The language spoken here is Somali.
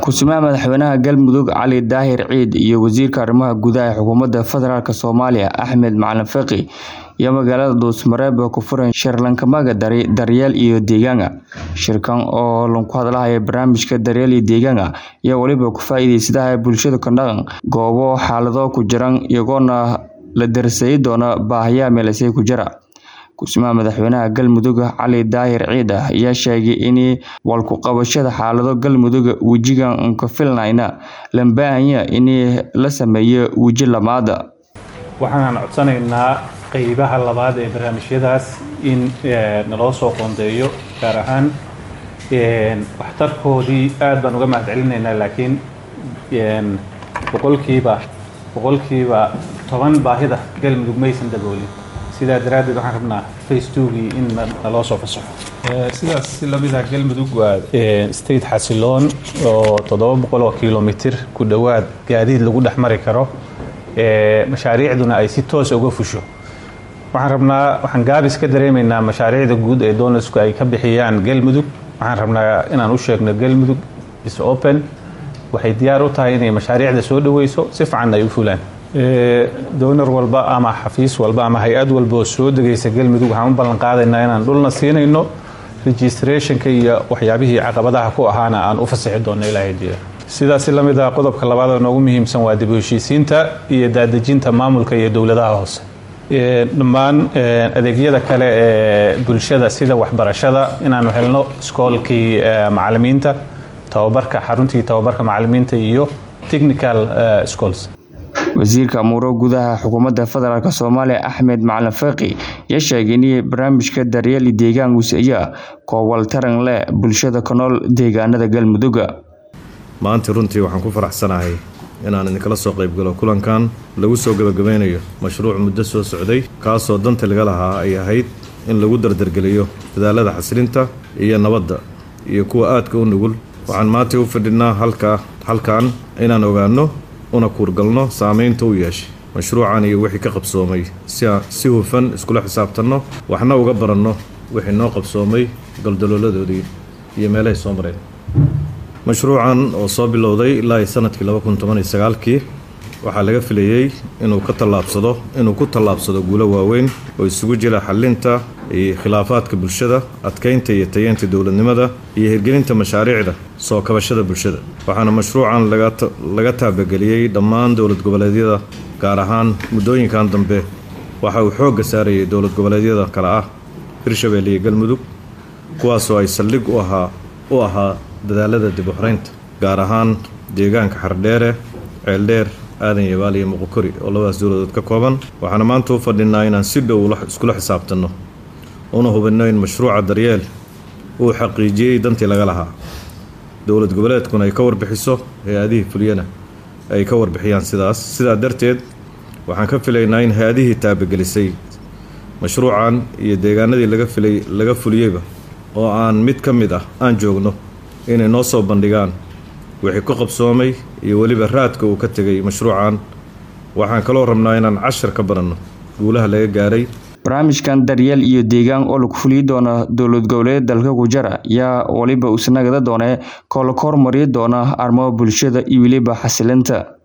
Ku-samaha Madaxweynaha Galmudug Cali Daahir Ciid iyo Wasiirka Arrimaha Gudaha ee Xukuumadda Federaalk Soomaaliya Axmed Macalin Fiqi ayaa magaalada Dhuusamareeb ku furay shir Lankamaaga Daryeel iyo Deegaanka. Shirkan oo ku hadlaya barnaamijka Daryeel iyo Deegaanka ayaa waliba ka faa'iideysanaya bulshada ku dhaqan goobo xaalado ku jiran iyagoona la darsayi doona baahiyaha meelaysay ku jira. Ku-samaha Madaxweynaha Galmudug Cali Daahir Ciid ayaa sheegay in walku qabashada xaalado Galmudug wejigan ka filnayna loo baahan yahay in la sameeyo weji labaad. waxaan codsanaynaa qeybaha labaad ee barnaamijyadaas in naloo soo qoondeeyo gaar ahaan waxtarkoodii aad baan uga mahad celinaynaa laakiin boqolkiiba boqolkiiba toban baahida galmudug maysan daboolin sidaa daraaddeed waxaan rabnaa face togii in naloo soo fasaxo sidaas si lamid ah galmudug waa state xasiloon oo toddoba boqol oo kilomitir ku dhowaad gaadiid lagu dhex mari karo mashaariicduna ay si toos uga fusho waxaan rabnaa waxaan gaabis ka dareemaynaa mashaariicda guud ee donaldsku ay ka bixiyaan galmudug waxaan rabnaa inaan u sheegno galmudug is open waxay diyaar u tahay inay mashaariicda soo dhaweyso si fiican ay u fulaan donar walba ama xafiis walba ama hay-ad walba oo soo degaysa galmudug waxaan u ballan qaadaynaa inaan dhulna siinayno registrationka iyo waxyaabihii caqabadaha ku ahaana aan u fasixi doonno ilaahay jira sidaasi la mid ah qodobka labaad oo noogu muhiimsan waa dib u heshiisiinta iyo daadejinta maamulka iyo dowladaha hoose dhammaan adeegyada kale ee bulshada sida waxbarashada inaanu helno iskoolkii macalimiinta tababarka xaruntii tababarka macalimiinta iyo technical schools wasiirka amuuro gudaha xukuumadda federaalk soomaaliya axmed macalin fiqi ayaa sheegay in barnaamijka daryeel deegaan wasiya koowal taran leh bulshada ku nool deegaanada galmudug maanta runtii waxaan ku faraxsanahay inaan idinkala soo qaybgalo kulankan lagu soo gebagabeynayo mashruuc muddo soo socday kaasoo danta laga lahaa ay ahayd in lagu dardargeliyo dadaalada xasilinta iyo nabadda iyo kuwa aadka u nugul waxaan maanta u fadhinaa halka halkan inaan ogaanno una kuurgalno saameynta u yeeshay mashruucan iyo wixii ka qabsoomay si hufan iskula xisaabtanno waxna uga baranno wixii noo qabsoomay goldalooladoodii iyo meelahay soo mareen mashruucan oo soo bilowday ilaa sanadkii kii waxaa laga filayey inuu ka tallaabsado inuu ku tallaabsado guulo waaweyn oo isugu jira xalinta iyo khilaafaadka bulshada adkeynta iyo tayeynta dowladnimada iyo hirgelinta mashaariicda soo kabashada bulshada waxaana mashruucan laga taabageliyey dhammaan dowlad goboleedyada gaar ahaan muddooyinkan dambe waxa uu xoogga saarayay dowlad goboleedyada kale ah hirshabelle iyo galmudug kuwaasoo ay saldhig u ahaa u ahaa dadaalada dib u xoreynta gaar ahaan deegaanka xardheere ceeldheer aadan yabaal iyo muqokori oo labadaas dowladood ka kooban waxaana maanta u fadhinaa inaan si dhow iskula xisaabtanno una hubinno in mashruuca daryeel uu xaqiijiyey dantii laga lahaa dowlad goboleedkuna ay ka warbixiso hay-adihii fuliyana ay ka warbixiyaan sidaas sidaa darteed waxaan ka filaynaa in hay-adihii taabagelisay mashruucan iyo deegaanadii laga filay laga fuliyeyba oo aan mid ka mid ah aan joogno inay noo soo bandhigaan wixii ku qabsoomay iyo weliba raadka uu ka tegay mashruucan waxaan kaloo rabnaa inaan cashar ka baranno guulaha laga gaaray barnaamijkan daryeel iyo deegaan oo lagu fuliyi doono dowlad goboleed dalka ku jira ayaa waliba isnagada doone koo la kormari doona arrimaha bulshada iyo weliba xasilinta